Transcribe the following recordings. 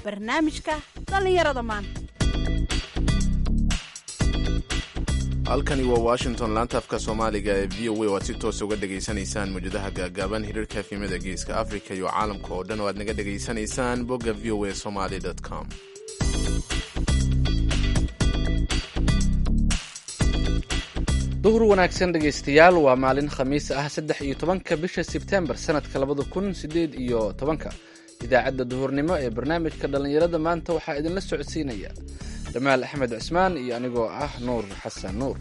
barnaamijka dhallinyarada maanta halkani waa washington laanta afka soomaaliga ee v o a oo aad si toosa uga dhegaysanaysaan mawjadaha gaagaaban hiriirka efimada geeska africa iyo caalamka oo dhan oo aad naga dhegaysanaysaan bogga v o a somaly com duhur wanaagsan dhegaystayaal waa maalin khamiis ah saddex iyo tobanka bisha sebtembar sanadka labada kun sideed iyo tobanka idaacadda duhurnimo ee barnaamijka dhallinyarada maanta waxaa idinla socodsiinaya jamaal axmed cismaan iyo anigoo ah nuur xasan nuur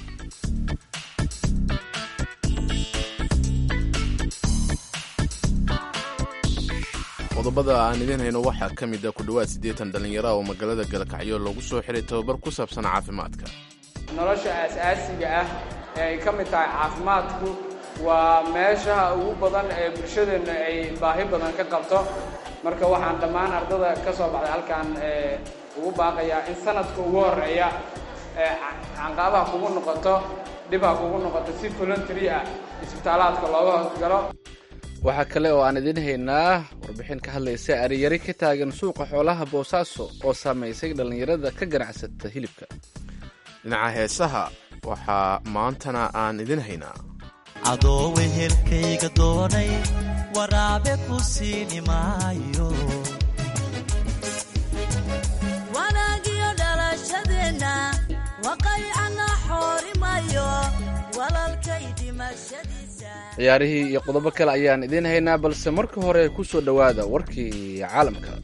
qodobada aan idiin hayno waxaa ka mid a ku dhowaad siddeetan dhallinyaro oo magaalada galkacyo loogu soo xiray tababar ku saabsan caafimaadka nolosha aas-aasiga ah ee ay ka mid tahay caafimaadku waa meeshaha ugu badan ee bulshadeenna ay baahi badan ka qabto marka waxaan dhammaan ardada ka soo baxday halkaan ugu baaqayaa in sanadka ugu horeeya canqaabaha kugu noqoto dhibha kugu noqoto si voluntary ah isbitaalaadka looga hoosgalo waxaa kale oo aan idiin haynaa warbixin ka hadlaysa ariyari ka taagan suuqa xoolaha boosaaso oo saamaysay dhallinyarada ka ganacsata hilibka dhinaca heesaha waxaa maantana aan idin haynaa adoo wehelkayga doonay waraabe ku siini maayo wanaagiyo dhalashadeenna waqaycana xoorimayo walalkay dhimashadiisa ciyaarihii iyo qodobo kale ayaan idiin haynaa balse marka hore ku soo dhowaada warkii caalamka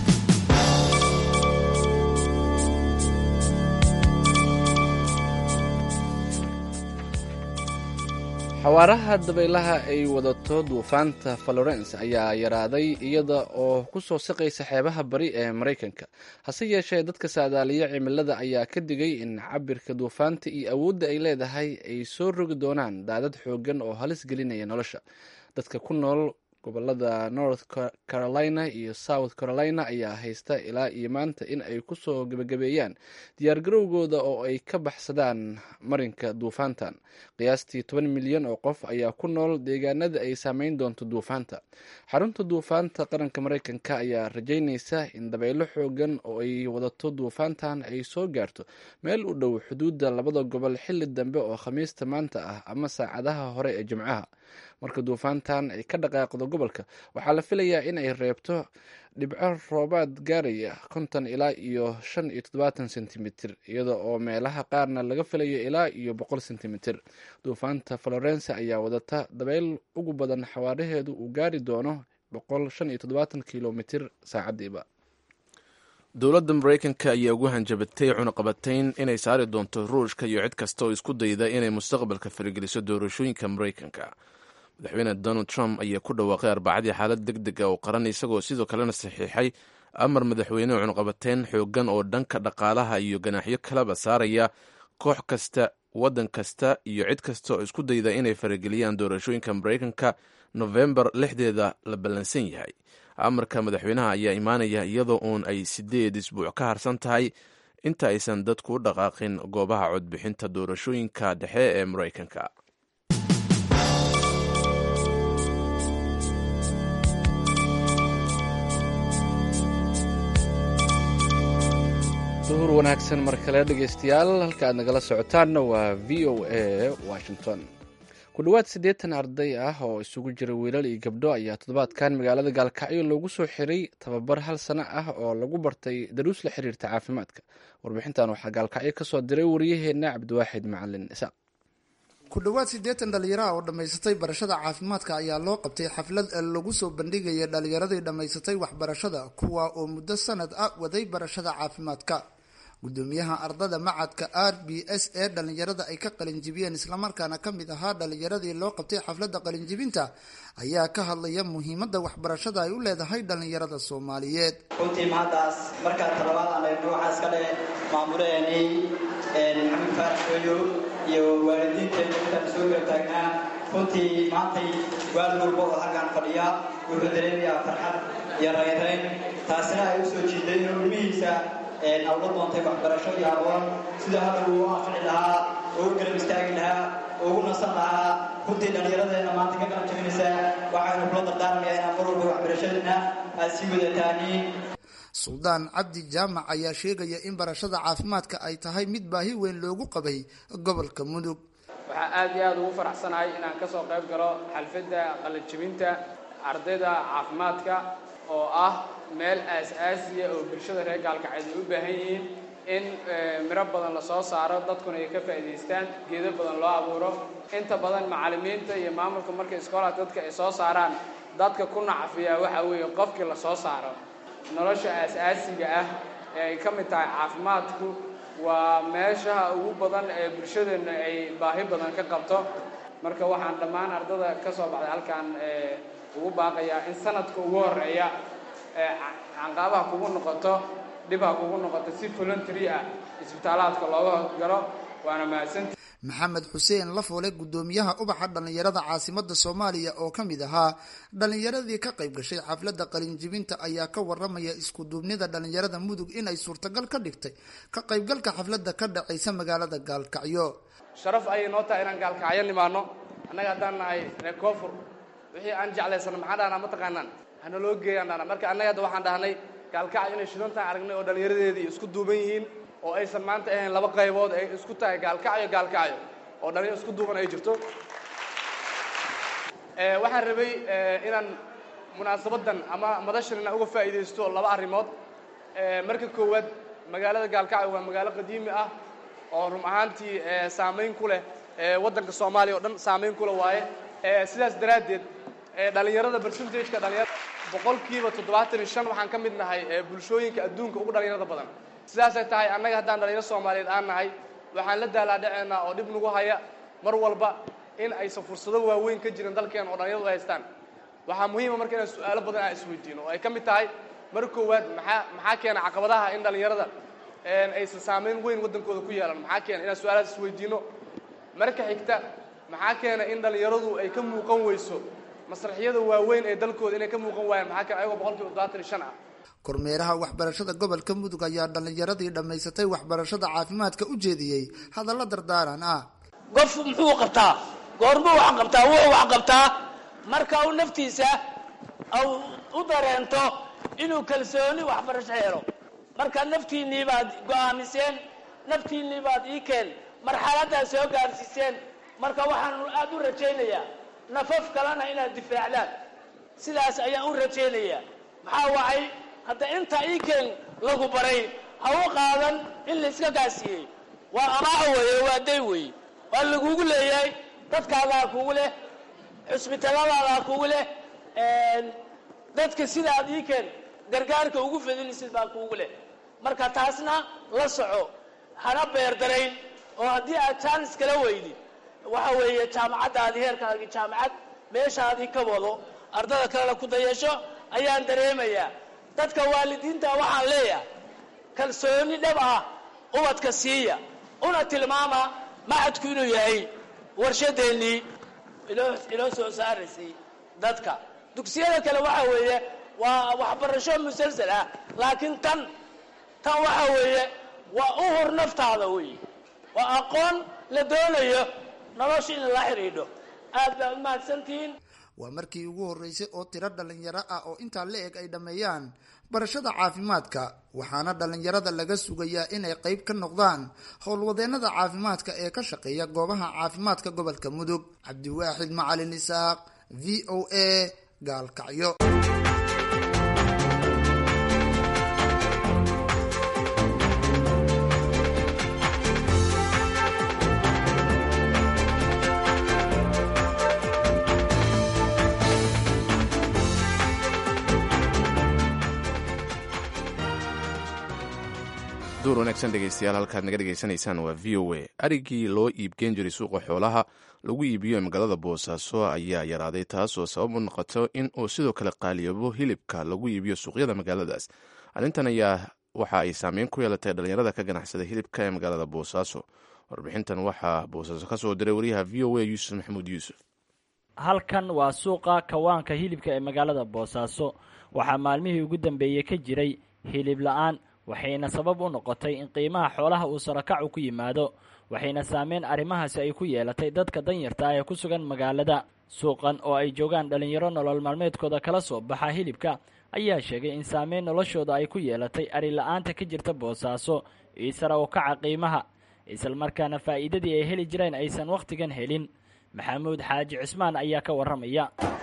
xawaaraha dabaylaha ay wadato duufaanta florence ayaa yaraaday iyada oo ku soo siqaysa xeebaha bari ee maraykanka hase yeeshee dadka saadaaliya cimilada ayaa ka digay in cabirka duufaanta iyo awoodda ay leedahay ay soo rogi doonaan daadad xoogan oo halis gelinaya nolosha dadka ku nool gobolada north carolina iyo south carolina ayaa haysta ilaa iyo maanta in ay kusoo gebagabeeyaan diyaargarowgooda oo ay ka baxsadaan marinka duufaantan qiyaastii toban milyan oo qof ayaa ku nool deegaanada ay saameyn doonto duufaanta xarunta duufaanta qaranka mareykanka ayaa rajaynaysa in dabaylo xoogan oo ay wadato duufaantan ay soo gaarto meel u dhow xuduudda labada gobol xilli dambe oo khamiista maanta ah ama saacadaha hore ee jimcaha marka duufaantan ay ka dhaqaaqdo gobolka waxaa la filayaa in ay reebto dhibco roobaad gaaraya konton ilaa iyo shan iyo toddobaatan sentimitir iyada oo meelaha qaarna laga filayo ilaa iyo boqol sentimitir duufaanta florence ayaa wadata dabayl ugu badan xawaaraheedu uu gaari doono boqol shan iyo toddobaatan kilomitir saacadiiba dowladda maraykanka ayaa ugu hanjabatay cunaqabatayn inay saari doonto ruushka iyo cid kasta oo isku dayda inay mustaqbalka farigeliso doorashooyinka maraykanka madaxweyne donald trump ayaa ku dhawaaqay arbacadii xaalad deg deg a oo qaran isagoo sidoo kalena saxiixay amar madaxweyne cunaqabateyn xoogan oo dhanka dhaqaalaha iyo ganaaxyo kaleba saaraya koox kasta waddan kasta iyo cid kasta oo isku dayda inay farageliyaan doorashooyinka maraykanka nofembar lixdeeda la ballansan yahay amarka madaxweynaha ayaa imaanaya iyadoo uun ay sideed isbuuc ka harsan tahay inta aysan dadku u dhaqaaqin goobaha codbixinta doorashooyinka dhexe ee maraykanka duhur wanaagsan mar kale dhegaystayaal halka aad nagala socotaanna waa v o a washington ku dhowaad siddeetan arday ah oo isugu jira wiilal iyo gabdho ayaa toddobaadkan magaalada gaalkacyo loogu soo xiray tababar hal sano ah oo lagu bartay daruus la xiriirta caafimaadka warbixintan waxaa gaalkacyo ka soo diray wariyaheenna cabdiwaaxid macalin isaaq ku dhowaad siddeetan dhallinyaraha oo dhammaysatay barashada caafimaadka ayaa loo qabtay xaflad lagu soo bandhigaya dhallinyaradii dhammaysatay waxbarashada kuwa oo muddo sanad ah waday barashada caafimaadka gudoomiyaha ardada macadka r b s ee dhallinyarada ay ka qalinjibiyeen islamarkaana ka mid ahaa dhallinyaradii loo qabtay xafladda qalinjibinta ayaa ka hadlaya muhiimadda waxbarashada ay u leedahay dhallinyarada soomaaliyeed runtii mahaddaas markaa talabaad aan eegno waxaa iska dhe maamulaheenii maxamed faarax xooyo iyo waalidiinteena intaan soo gar taagnaa runtii maantay waalid walba oo halkaan fadhiya wuxuu dareemayaa farxad iyo rayrayn taasina ay u soo jiiday inuu ilmihiisa awla doontay waxbarasho iyo aqoon sida hadda uu u anfici lahaa oo u garab istaagi lahaa oo ugu nasan lahaa runtii dhallinyaradeena maanta ka qalan jabinaysaa waxaanu kula dardaarmayaa inaan mar walba waxbarashadeena aad sii wadataaniin suldaan cabdi jaamac ayaa sheegaya in barashada caafimaadka ay tahay mid baahi weyn loogu qabay gobolka mudug waxaa aad iyo aada ugu faraxsanahay inaan ka soo qayb galo xalfadda qalajibinta ardayda caafimaadka oo ah meel aas-aasiya oo bulshada reer gaalkacyeed ay u baahan yihiin in miro badan lasoo saaro dadkuna ay ka faa'iidaystaan geedo badan loo abuuro inta badan macallimiinta iyo maamulka markay iskoolaha dadka ay soo saaraan dadka ku nacafiyaa waxaa weeye qofkii lasoo saaro nolosha aas-aasiga ah ee ay ka mid tahay caafimaadku waa meeshaha ugu badan ee bulshadeenna ay baahi badan ka qabto marka waxaan dhammaan ardada ka soo baxday halkan ugu baaqayaa in sanadka ugu horeeya canqaabaha kugu noqoto dhibha kugu noqoto si voluntary ah isbitaalaadka looga hogalo waana mahadsanta maxamed xuseen lafoole guddoomiyaha ubaxa dhallinyarada caasimada soomaaliya oo ka mid ahaa dhallinyaradii ka qayb gashay xafladda qalinjibinta ayaa ka waramaya isku duubnida dhallinyarada mudug inay suurtagal ka dhigtay ka qaybgalka xafladda ka dhacaysa magaalada gaalkacyo sharaf ayay noo tahay inaan gaalkacyo nimaano annaga haddaan nahay reer koonfur wixii aan jeclaysano maxaan dhahnaa mataqaanaan hana loo geeyaan dhahnaa marka annaga hadda waxaan dhahnay gaalkacyo inay shidantaan aragnay oo dhallinyaradeedii isku duuban yihiin oo aysan maanta ahayn laba qaybood ay isku tahay gaalkacyo gaalkacyo oo dhalinyaro isku duuban ay jirto waxaan rabay inaan munaasabaddan ama madashan inaan uga faa'iidaysto laba arrimood marka koowaad magaalada gaalkacyo waa magaalo qadiimi ah oo run ahaantii saamayn ku leh waddanka soomaaliya oo dhan saamayn ku leh waaye sidaas daraaddeed dhalinyarada percentageka dhalinyarada boqolkiiba toddobaatan iyo shan waxaan ka mid nahay bulshooyinka adduunka ugu dhalinyarada badan sidaasay tahay annaga haddaan dhalinyaro soomaaliyeed aan nahay waxaan la daalaadhaceynaa oo dhib nagu haya mar walba in aysan fursado waaweyn ka jirin dalkeena oo dhalinyaradu ay haystaan waxaa muhiima marka inaan su-aalo badan aan isweydiino oo ay ka mid tahay mar koowaad maxaa maxaa keena caqabadaha in dhalinyarada aysan saamayn weyn waddankooda ku yeelan maxaa keena inaan su-aalahaas isweydiino marka xigta maxaa keena in dhalinyaradu ay ka muuqan weyso masraxyada waaweyn ee dalkooda inay ka muuqan waayaan maxaa keena ayagoo boqolkiiba toddobaatan iyo shan ah kormeeraha waxbarashada gobolka mudug ayaa dhallinyaradii dhammaysatay waxbarashada caafimaadka u jeediyey hadallo dardaaran ah qof muxuu qabtaa goormuu wax qabtaa wuxuu wax qabtaa marka uu naftiisa au u dareento inuu kalsooni waxbarasho helo marka naftiinnii baad go'aamiseen naftiinnii baad ii keen marxaladdaad soo gaarsiiseen marka waxaan aada u rajaynayaa nafaf kalena inaad difaacdaan sidaas ayaan u rajaynayaa maxaa wacay hadda inta ii keen lagu baray ha u qaadan in layska gaasiiyey waa amaaco weeye waa day weeye waa lagugu leeyahay dadkaadaa kugu leh xusbitalladadaa kugu leh dadka sidaad ii keen gargaarka ugu fadinaysid baa kugu leh marka taasna la soco hana beerdarayn oo haddii aad jaanis kala weydid waxa weeye jaamacaddaadii heerkaagii jaamacad meeshaadii ka wado ardada kalena ku dayasho ayaan dareemayaa dadka waalidiinta waxaan leeyahay kalsooni dhab ah ubadka siiya una tilmaama macadku inuu yahay warshadeennii inoo inoo soo saaraysay dadka dugsiyada kale waxa weeye waa waxbarasho musalsal ah laakiin tan tan waxa weeye waa u hur naftaada weeye waa aqoon la doonayo nolosha in la xidhiidho aad baa u mahadsantihiin waa markii ugu horreysay oo tiro dhallinyaro ah oo intaa la eg ay dhammeeyaan barashada caafimaadka waxaana dhallinyarada laga sugayaa inay qayb ka noqdaan howlwadeennada caafimaadka ee ka shaqeeya goobaha caafimaadka gobolka mudug cabdiwaaxid macalin isaaq v o a gaalkacyo duur wanaagsan dhegeystayaal halkaad naga dhegeysanaysaan waa v o a arigii loo iibgeen jiray suuqa xoolaha lagu iibiyo ee magaalada boosaaso ayaa yaraaday taasoo sabab u noqoto in uu sidoo kale qaaliyabo hilibka lagu iibiyo suuqyada magaaladaas arrintan ayaa waxa ay saameyn ku yeelatay dhallinyarada ka ganacsada hilibka ee magaalada boosaaso warbixintan waxaa boosaaso ka soo diray wariyaha v o a yuusuf maxamuud yuusuf halkan waa suuqa kawaanka hilibka ee magaalada boosaaso waxaa maalmihii ugu dambeeyey ka jiray hilib la-aan waxayna sabab u noqotay in qiimaha xoolaha uu sarakacu ku yimaado waxayna saameyn arrimahaasi ay ku yeelatay dadka danyarta ah ee ku sugan magaalada suuqan oo ay joogaan dhallinyaro nolol maalmeedkooda kala soo baxa hilibka ayaa sheegay in saameyn noloshooda ay ku yeelatay ari la-aanta ka jirta boosaaso iyo sara u kaca qiimaha islamarkaana faa'iidadii ay heli jireen aysan wakhtigan helin maxamuud xaaji cismaan ayaa ka warramaya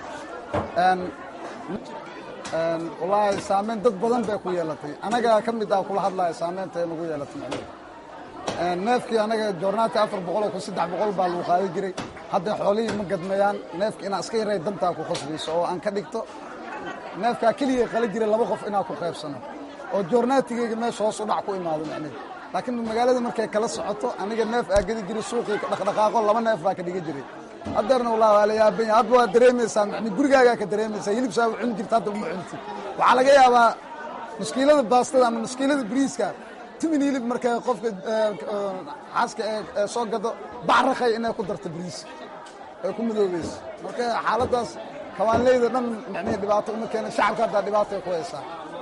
wallaahi saameyn dad badan bay ku yeelatay anagaa ka mid ah kula hadlaya saameynta ay nagu yeelatay macnaheed neefkii anaga joornaati afar boqoloo kun saddex boqol baa lagu qaadi jiray hadda xoolihii ma gadmayaan neefka inaa iska yaray dantaa ku khasbayso oo aan ka dhigto neefkaa keligay qala jiray laba qof inaa ku qaybsano oo joornaatigeyga meesha hoos u dhac ku imaado macnaheed laakiin magaalada markay kala socoto aniga neef aa gedi jiray suuqii dhaqdhaqaaqo laba neef baa ka dhiga jiray haddeerna wallahi waa la yaabanya hadba waa dareemaysaa mani gurigaagaa ka dareemaysaa hilibsaa u cuni jirta hadda uma cunti waxaa laga yaabaa muskiilada baastada ama muskiilada bariiska timin hilib markay qofka xaaska ee soo gado bacrakay inay ku darto bariis ay ku madoobayso marka xaaladdaas kawaanleyda dhan micnihii dhibaato uma keena shacabka haddaa dhibaatay ku haysaa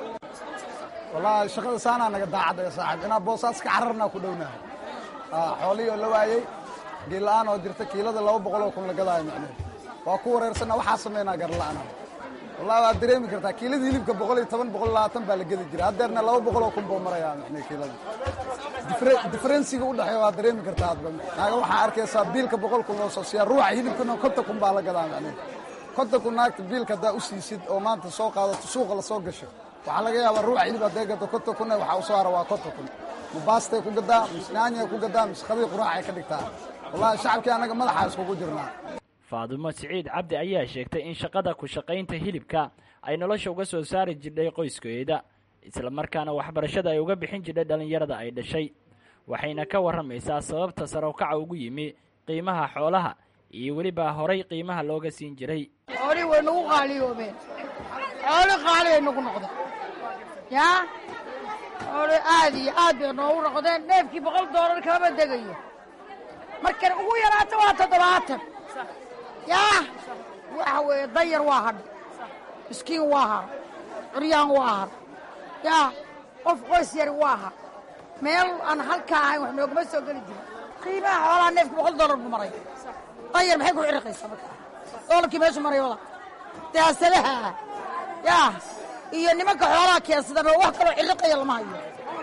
wallahi shaqada saanaa naga daacad ee saaxib inaa boosaas ka cararnaa ku dhownaha xoolihii oo la waayey geella-aan oo jirta kiilada laba boqoloo kun la gadaayo macneed waa ku wareersana waxaa samaynaa garla-ana wallahi waad dareemi kartaa kiilada hilibka boqol iyo toban boqol labaatan baa la gedi jira haddeerna laba boqoloo kun buu marayaa macne kiilada diferensiga u dhexeeya waad dareemi kartaa hadba naaga waxaa arkaysaa biilka boqol kun loo soo siiyaa ruuxa hilibkana konta kun baa la gadaa macneed konta kun naagta biilka haddaa u siisid oo maanta soo qaadato suuqa lasoo gasho waxaa laga yaabaa ruuxa hilib hadday gato konta kunna waxaa usoo hara waa konta kun ma baastay ku gadaa mise naanyay ku gadaa mise qadii quraacay ka dhigtaa wallahi shacabkii annaga madaxaa iskugu jirnaa faadumo siciid cabdi ayaa sheegtay in shaqada ku shaqaynta hilibka ay nolosha uga soo saari jirdhay qoyskeeda islamarkaana waxbarashada ay uga bixin jirdhay dhallinyarada ay dhashay waxayna ka warramaysaa sababta sarowkaca ugu yimi qiimaha xoolaha iyo weliba horay qiimaha looga siin jiray xoolihii way nagu qaaliyoobeen xooli qaali ay nagu noqdeen yaa xooli aad iyo aad bay noogu noqdeen neefkii boqol doolar kamaba degayo markan ugu yaraato waa toddobaatan yaa waxa weeye danyar waa hadha miskiin waa har curyaan waa har yaa qof qoys yari waa har meel aan halkaa ahayn wax noogama soo geli jirin qiimaha xoolaha neefkii boqol doolar buu maray danyar maxay ku cirriqaysaa marka doolarkii meeshu maray wada daasadaha yaa iyo nimanka xoolaha keensadaba wax kaloo cirriqaya lama hayo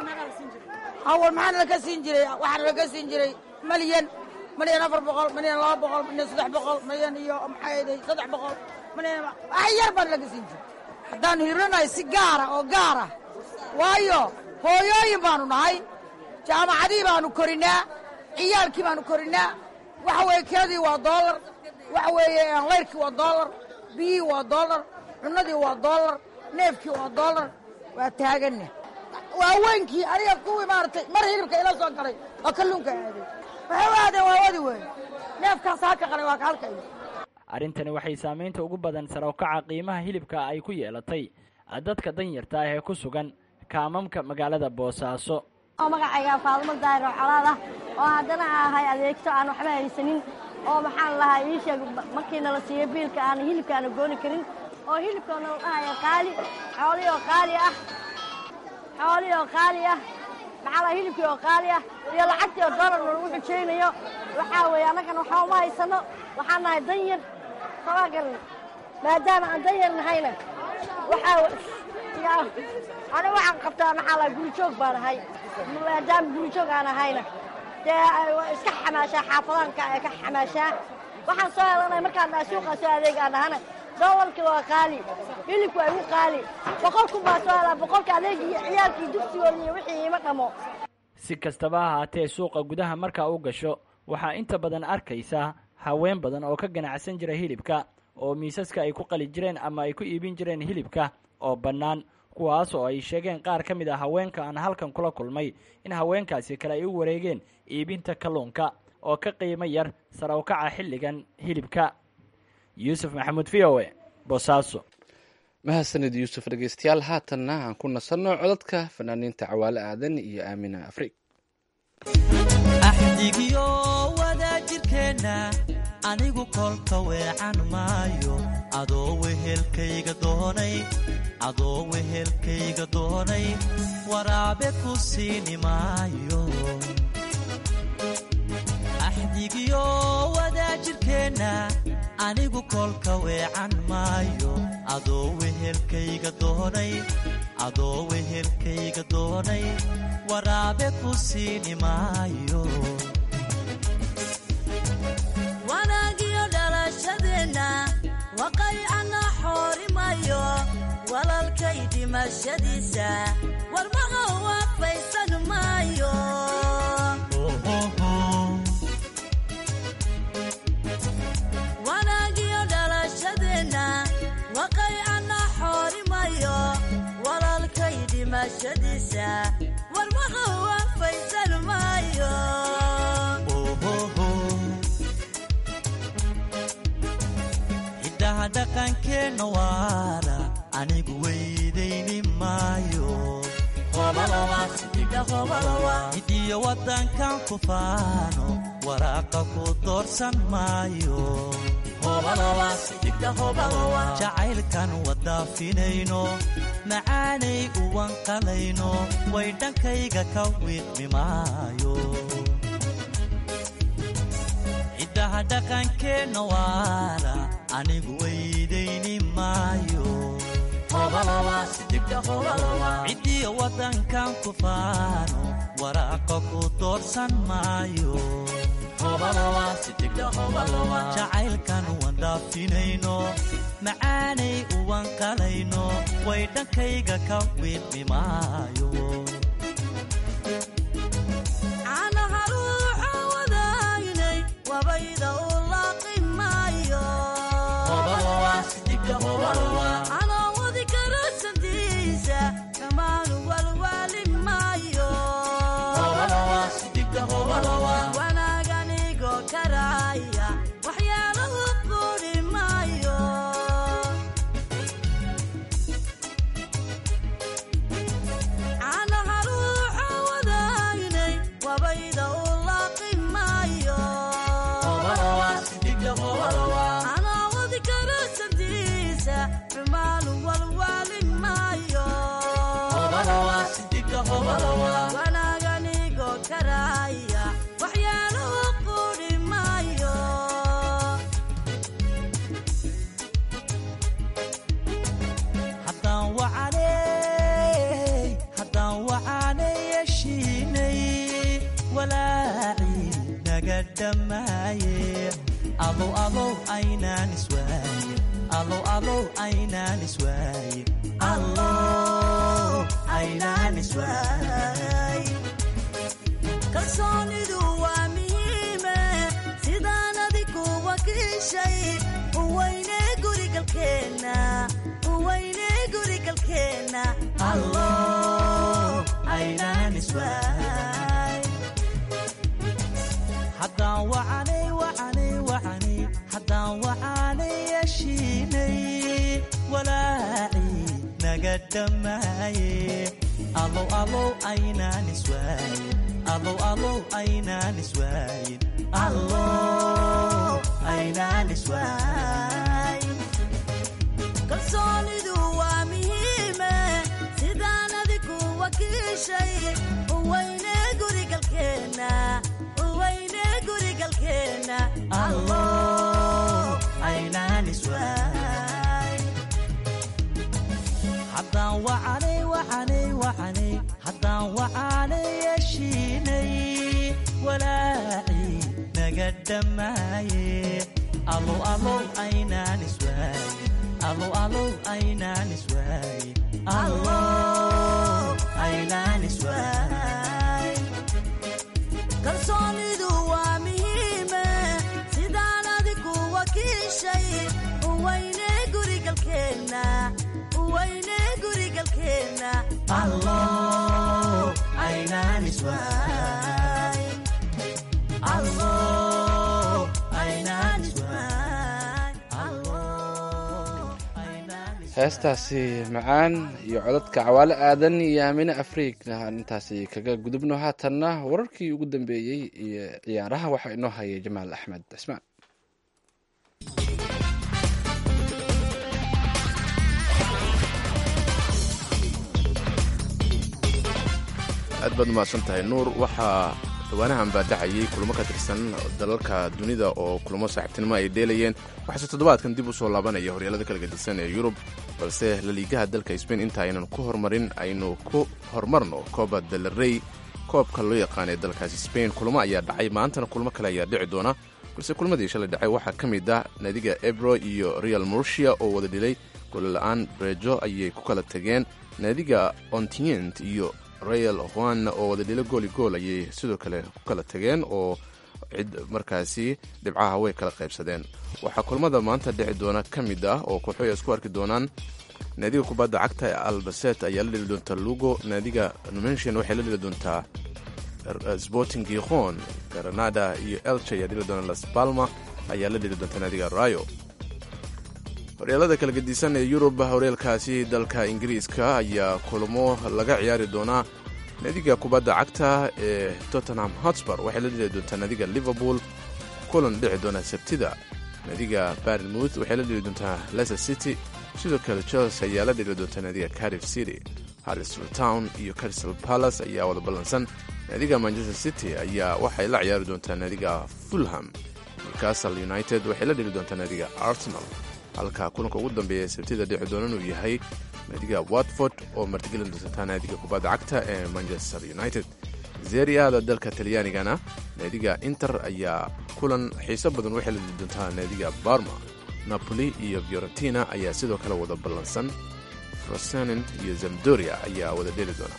awal maxaa nalaka siin jiray waxaa nalaka siin jiray malyan malyan afar boqol malyan laba boqol malyan saddex boqol malyan iyo maxaa saddex boqol malyan wax yar baa nalaga siin jiray haddaanu hirinahay si gaara oo gaara waayo hooyooyin baanu nahay jaamacadii baanu korinaa ciyaalkii baanu korinaa waxa weeye keedii waa doolar waxa weeye layrkii waa doolar biyihii waa doolar cunnadii waa doolar neefkii waa doolar waa taaganna waaweynkii aniga kuwii maaragtay mar hilibka ila soo galay oo kalluunka aaday waxay u aadeen waa wadi weeye neefkaas halka qalay waa ka halkay arrintani waxay saamaynta ugu badan sarowkaca qiimaha hilibka ay ku yeelatay dadka danyarta ah ee ku sugan kaamamka magaalada boosaaso oo magacayga faadumo daahir oo colaad ah oo haddana ahay adeegto aan waxba haysanin oo maxaan lahaa ii sheeg markii nala siiyo biilka aan hilibka aana gooni karin oo hilibka nala dhahaya qaali xoolihii oo qaali ah xoolihii oo qaali ah maxaa laha hilibkii oo qaali ah iyo lacagtii oo doolar nalagu xujaynayo waxaa weeye annagana waxba uma haysano waxaan nahay danyar sabaa garan maadaama aan danyar nahayna waxaa aniga waxaan qabtaa maxaa laha gurijoog baan ahay maadaama gurijoog aan ahayna dee iska xamaashaa xaafadaanka ee ka xamaashaa waxaan soo helanay markaan nahay suuqa soo adeeg aan ahana doolarkii waa qaali hilibku waa igu qaali boqol kun baa soo helaa boqolka adeegii ciyaalkii dugsigooda iyo wixii ima dhamo si kastaba ha ahaatee suuqa gudaha markaa u gasho waxaa inta badan arkaysaa haween badan oo ka ganacsan jira hilibka oo miisaska ay ku qali jireen ama ay ku iibin jireen hilibka oo bannaan kuwaas oo ay sheegeen qaar ka mid a haweenka aan halkan kula kulmay in haweenkaasi kale ay u wareegeen iibinta kalluunka oo ka qiimo yar sarawkaca xilligan hilibka yuusuf maxamuud v o e boosaaso mahadsanid yuusuf dhegeystayaal haatanna aan ku nasanno codadka fanaaniinta cawaale aadan iyo aamina afrig axdigiyo wadaajirkeenna anigu kolka weecan maayo adoo wehelkayga doonay adoo wehelkayga doonay waraabe ku siini maayo axdigiyo wadaajirkeenna anigu kolka weecan maayo adoo wehelkayga doonay adoo wehelkayga doonay waraabe ku siini maayo wanaagiyo dhalashadeenna waqaycana xoorimayo walalkay dhimashadiisa warmaha waafaysan maayo wanaagiyo dhalashadeenna waqaycana xoorimayo walalkay dhimashadiisa warmaha waafaysan maayo hiddaha dhaqankeenna waara anigu weydayni maayo hidiyo waddankan ku faano waraaqa ku doorsan maayo jacaylkan wadaafinayno macaanay uwanqalayno way dhankayga ka wiiqmi maayo hiddaha dhaqankeenna waara anigu weydayni maayo ciddiyo waddankan ku faano waraaqa ku doorsan maayo jacaylkan wandhaafinayno macaanay uwanqalayno way dhankayga ka wiiqmi maayo caanaha ruuxa wadaagnay wabayda u laaqi maayo anoo wadi karo sandiisa kamaanu walwaali maayo wanaaganigo karaya waxyaalahu quri maayo caanaha ruuxa wadaagnay wabayda u laaqi maayo anoo wadi karo sandiisa xumaanu walwaali maayo wanaaganigo karaya waxyaalahu quri maayo haddaan wacanay haddaan wacanay yeshiinay walaacii naga dhammaaye alow alow aynaan iswaaye alow alow aynaan iswaaye allow aynaan iswaaye kalsoonidu waa muhiime sidaan adigu wakiishay uweyne gurigalkeenna uweyne gurigalkeenna allow aynaan iswaaye haddaan wacanay wacanay wacanay haddaan wacanay yeshiinay walaacii naga dhammaaye alow alow aynaan iswaaye alow alow aynaan iswaaye allow aynaan iswaaye kalsoonidu waa muhiime sidaan adigu wakiishay uweyne gurigalkeenna uweyne gurigalkeenna allow aynaan iswaaye haddaan wacanay wacanay wacanay haddaan wacanay yeshiinay walaacii naga dhammaaye alow alow aynaan iswaaye alow alow aynaan iswaaye allow aynaan iswaaye kalsoonidu waa muhiime sidaan adigu wakiishay uweyne gurigalkeenna uweyne gurigalkeenna allow aynaan iswaaye allow aynaan iswaaye heestaasi macaan iyo codadka cawaale aadan iyo aamine afriigna aan intaasi kaga gudubno haatanna wararkii ugu dambeeyey iyo ciyaaraha waxaa inoo hayay jamaal axmed cismaan aad baad umahadsan tahay nuur waxaa dhawaanahan baa dhacayay kulamo ka tirsan dalalka dunida oo kulamo saaxiibtinimo ay dheelayeen waxaase toddobaadkan dib u soo laabanaya horyaalada kala gedisan ee yurub balse laliigaha dalka sbain inta aynan ku horumarin aynu ku horumarno coba del rey koobka loo yaqaan ee dalkaasi sbain kulamo ayaa dhacay maantana kulmo kale ayaa dhici doona balse kulmadii shalay dhacay waxaa ka mid ah naadiga ebro iyo real murcia oo wada dhilay golla'aan brejo ayay ku kala tageen naadiga ontient iyo real juan oo wada dhilo gooli gool ayay sidoo kale ku kala tageen oo cid markaasi dhibcaha way kala qaybsadeen waxaa kulmada maanta dhici doona ka mid ah oo kooxoy ay isku arki doonaan naadiga kubadda cagta ee albaset ayaa la dheli doontaa lugo naadiga numensian waxay la dheli doontaa sporting gikhon granada iyo elche ayaa dheli doona las palma ayaa la dheli doontaa naadiga rayo horyaalada kala gedisan ee yurub horyaalkaasi dalka ingiriiska ayaa kulamo laga ciyaari doonaa naadiga kubadda cagta ee tottenham hotspur waxay la dheli doontaa naadiga liverpool kulan dhici doona sabtida naadiga barnmouth waxay la dheli doontaa leicester city sidoo kale chelsea ayaa la dheli doontaa naadiga cardiff city harrisfield town iyo crystal palace ayaa wada ballansan naadiga manchester city ayaa waxay la ciyaari doontaa naadiga fulham newcastle united waxay la dheli doontaa naadiga arsenal halka kulanka ugu dambeeya sabtida dhici doonan uu yahay naadiga watford oo martigelin doontaa naadiga kubadda cagta ee manchester united zeriada dalka talyaanigana naadiga inter ayaa kulan xiiso badan waxay la dheli doontaa naadiga barma napoli iyo fiorentina ayaa sidoo kale wada ballansan frosenin iyo zamdoria ayaa wada dheli doona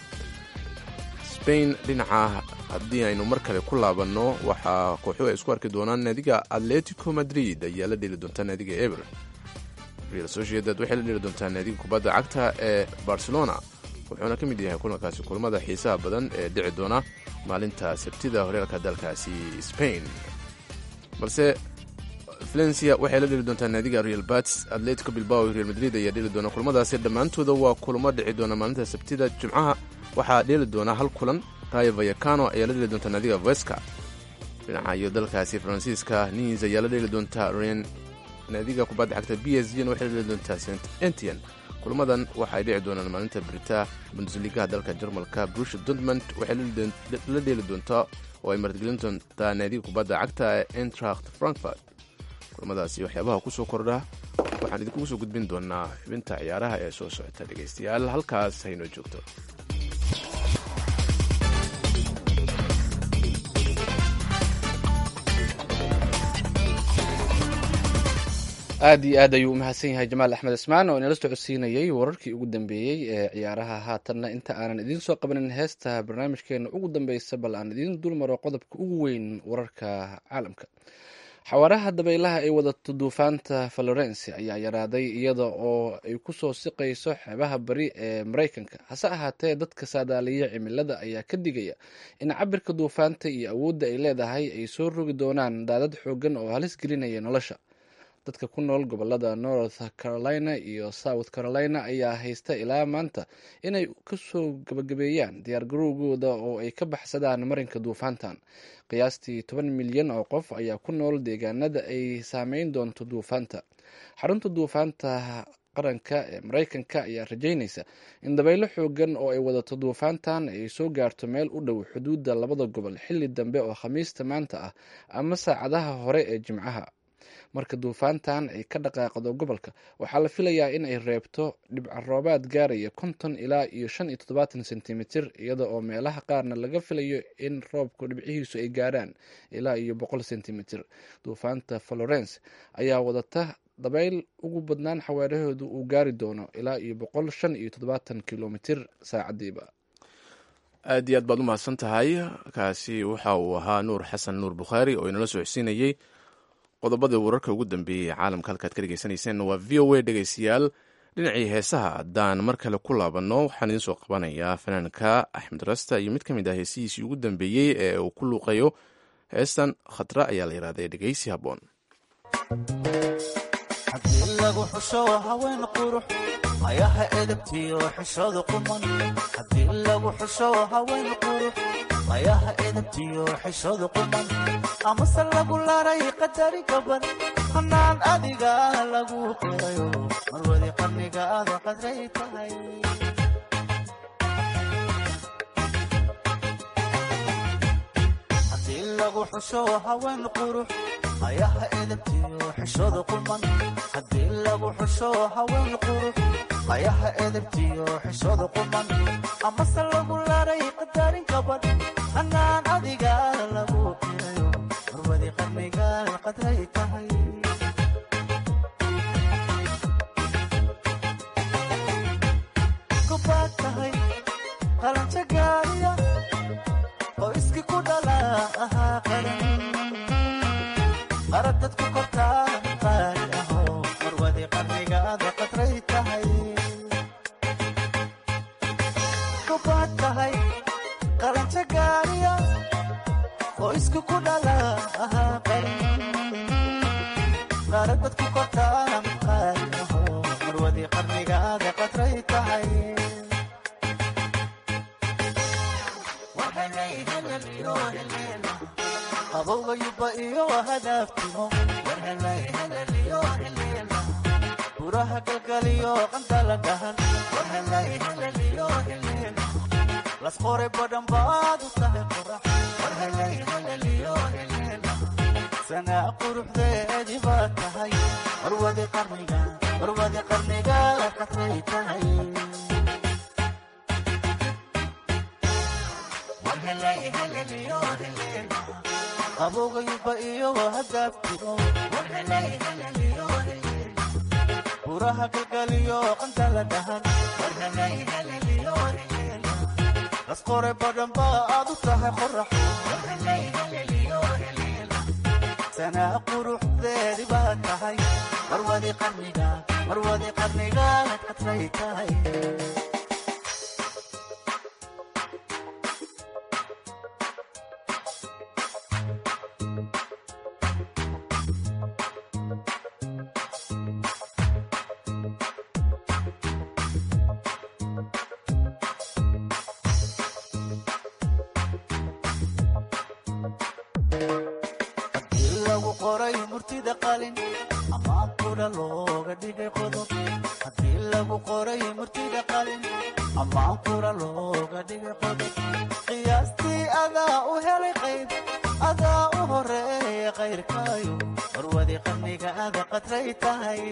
spain dhinaca haddii aynu mar kale ku laabanno waxaa kooxuhu ay isku arki doonaan naadiga atletico madrid ayaa la dheli doontaa naadiga eber real sociedad waxay la dheli doontaa naadiga kubadda cagta ee barcelona wuxuuna ka mid yahay kulankaasi kulamada xiisaha badan ee dhici doona maalinta sabtida horyaalka dalkaasi spain balse valencia waxay la dheli doontaa naadiga real bats atletico bilbao iyo real madrid ayaa dheli doona kulamadaasi dhammaantooda waa kulamo dhici doona maalinta sabtida jimcaha waxaa dheeli doona hal kulan rayo vayacano ayaa la dheli doontaa naadiga veska dhinaca iyo dalkaasi faransiiska nis ayaa la dheli doontaa ren naadiga kubadda cagta b s g na waxay la dheli doontaa st entian kulamadan waxay dhici doonaan maalinta brita bundesligaha dalka jarmalka brusha dortmund waxay la dheeli doontaa oo ay martigelin doontaa naadiga kubadda cagta ee entracht frankfurt kulamadaasi waxyaabaha ku soo kordha waxaan idinkugu soo gudbin doonaa xubinta ciyaaraha ee soo socota dhegaystayaal halkaas haynoo joogto aad iyo aad ayuu u mahadsan yahay jamaal axmed ismaan oo inala socodsiinayey wararkii ugu dambeeyey ee ciyaaraha haatanna inta aanan idiin soo qabanin heesta barnaamijkeena ugu dambeysa bal aan idiin dulmaro qodobka ugu weyn wararka caalamka xawaaraha dabaylaha ay wadato duufaanta florence ayaa yaraaday iyada oo ay kusoo siqayso xeebaha bari ee maraykanka hase ahaatee dadka saadaaliya cimilada ayaa ka digaya in cabirka duufaanta iyo awoodda ay leedahay ay soo rogi doonaan daadad xoogan oo halis gelinaya nolosha dadka ku nool gobolada north carolina iyo south carolina ayaa haysta ilaa maanta inay kasoo gabagabeeyaan diyaargarowgooda oo ay ka baxsadaan marinka duufaantan qiyaastii toban milyan oo qof ayaa ku nool deegaanada ay saameyn doonto duufaanta xarunta duufaanta qaranka ee maraykanka ayaa rajeynaysa in dabaylo xoogan oo ay wadato duufaantan ay soo gaarto meel u dhow xuduudda labada gobol xilli dambe oo khamiista maanta ah ama saacadaha hore ee jimcaha marka duufaantan ay ka dhaqaaqdo gobolka waxaa la filayaa in ay reebto dhibca roobaad gaaraya konton ilaa iyo shan iyo toddobaatan sentimitir iyada oo meelaha qaarna laga filayo in roobku dhibcihiisu ay gaarhaan ilaa iyo boqol sentimitir duufaanta florence ayaa wadata dabayl ugu badnaan xawaarahoodu uu gaari doono ilaa iyo boqol shan iyo toddobaatan kilomitir saacadiiba aad iyo aad baad u mahadsan tahay kaasi waxa uu ahaa nuur xasan nuur bukhaari oo inala socodsiinayey qodobada wararka ugu dambeeyey caalamka halkaad ka dhegeysanayseen waa v o a dhegeystayaal dhinacii heesaha haddaan mar kale ku laabanno waxaan idiin soo qabanayaa fanaanka axmed rasta iyo mid ka mid ah heesihiisii ugu dambeeyey ee uu ku luuqayo heestan khatra ayaa la yidhahday dhegeysi habboon haddii lagu xusho haween qurux ayaha edabtiyo xishooda quman haddii lagu xusho haween qurux ayaha edabtiyo xishooda quman amase lagu laray qadari gaban hanaan adiga lagu qorayo marwadi qarnigaada qadray tahay haddii lagu xusho haween qurux ayaha edabtiyo xishooda quman haddii lagu xusho haween qurux ayaha edabtiyo xishooda quman amase lagu laray qadarin gabadh anaan adiga lagu qirayo marwadi qarniga qadray tahay kubaad tahay qalanjo gaariya qoyski ku dhala ahaa qaran qarad dadku kortaa qaali aho marwadi qarnigaada qadray tahay kubaad tahay qalanjo gaariya qoyski ku dhala ahaa qaran qarad dadku kortaa qaali aho marwadi qarnigaada qadray tahay qabowgayuba iyo hadaftimo buraha galgaliyo qandala dhahan las qoray badhan baad u tahay qorax sanaa quruxdeedii baad tahay marwadi qarniga marwadi qarniga qatray tahay qabowgayuba iyo hadaftimo buraha galgaliyo qandala dhahan las qoray badhan baad u tahay qorax sanaa quruxdeedii baad tahay marwadi qarniga marwadi qarniga qatray tahay haddii lagu qoray murtida qalin amaan kudha looga dhigay qodob haddii lagu qoray murtida qalin amaan kudha looga dhigay qodob qiyaastii adaa u helay qayb adaa u horeeya qayrkaayo marwadi qarniga ada qadray tahay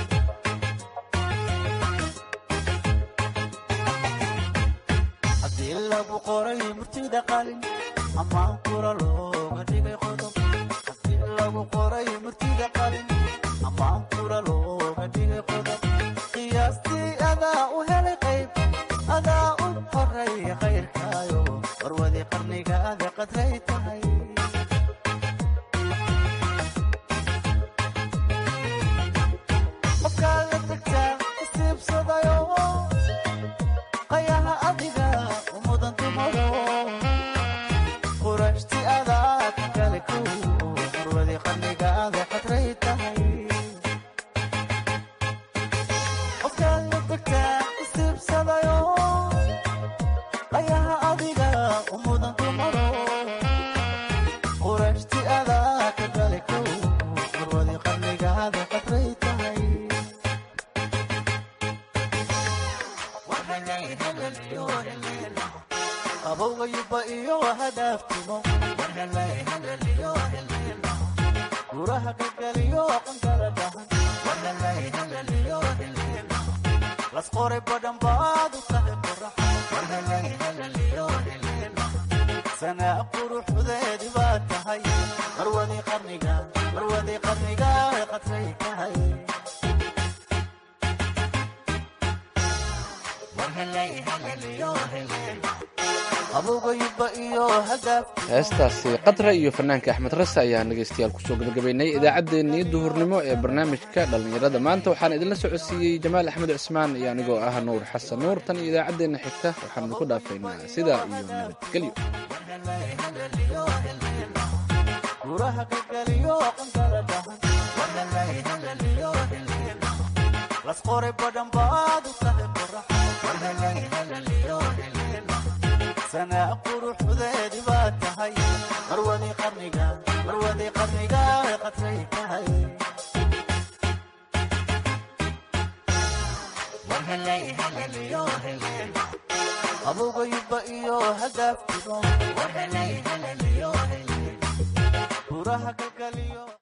haddii lagu qoray murtida qalin amaan kura looga dhigay qodob haddii lagu qoray murtida qalin amaan kura looga dhigay qodob qiyaastii adaa u helay qayb adaa u horeeya qayrkaayo marwadi qarniga ada qadray tahay qofkaa la tagtaa isiibsadayo qayaha adiga u mudan dumaro qurashti adaa ka kale ku marwadi qarnigaada qadray tahay qofkaa la tagtaa isiibsadayo qayaha adiga u mudan dumaro qurashti adaa ka kale ku marwadi qarnigaada qadray tahay qabowgayuba iyo hadaftimo guraha galgaliyo qankala dhahan las qoray badhan baad u tahay qorax sanaa quruxdeedii baad tahay marwadi qarniga marwadi qarniga qadray tahay qabowgayuba iyo hadaftimo heestaasi qatra iyo fanaanka axmed rase ayaan dhegaystayaal kusoo gabagabaynay idaacaddeenii duhurnimo ee barnaamijka dhallinyarada maanta waxaan idinla socodsiiyey jamaal axmed cismaan iyo anigoo ah nuur xasan nuur tan iyo idaacaddeenna xigta waxaan idinku dhaafaynaa sidaa iyo nabadgelyo guraha galgaliyo qankala dhahan las qoray badhan baad u tahay qorax sanaa quruxdeedii baad tahay marwadi qarniga marwadi qarniga qadray tahay qabowgayuba iyo hadaftimo umuuraha kalkaliyo